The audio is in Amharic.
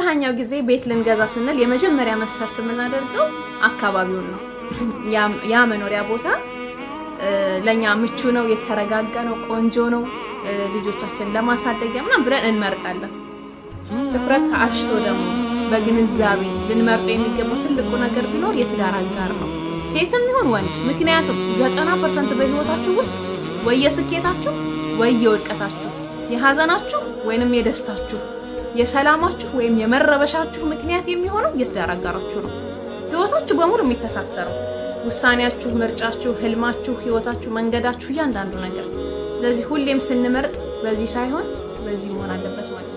አብዛኛው ጊዜ ቤት ልንገዛ ስንል የመጀመሪያ መስፈርት የምናደርገው አካባቢውን ነው። ያ መኖሪያ ቦታ ለኛ ምቹ ነው፣ የተረጋጋ ነው፣ ቆንጆ ነው፣ ልጆቻችን ለማሳደጊያ ምናምን ብለን እንመርጣለን። ትኩረት አሽቶ ደግሞ በግንዛቤ ልንመርጠው የሚገባው ትልቁ ነገር ቢኖር የትዳር አጋር ነው፣ ሴትም ይሁን ወንድ። ምክንያቱም ዘጠና ፐርሰንት በህይወታችሁ ውስጥ ወይ የስኬታችሁ ወይ የውድቀታችሁ፣ የሀዘናችሁ ወይንም የደስታችሁ፣ የሰላማችሁ ወይም የመረበሻችሁ ምክንያት የሚሆነው የትዳር አጋራችሁ ነው። ህይወታችሁ በሙሉ የሚተሳሰረው ውሳኔያችሁ፣ ምርጫችሁ፣ ህልማችሁ፣ ህይወታችሁ፣ መንገዳችሁ፣ እያንዳንዱ ነገር። ስለዚህ ሁሌም ስንመርጥ በዚህ ሳይሆን በዚህ መሆን አለበት ማለት ነው።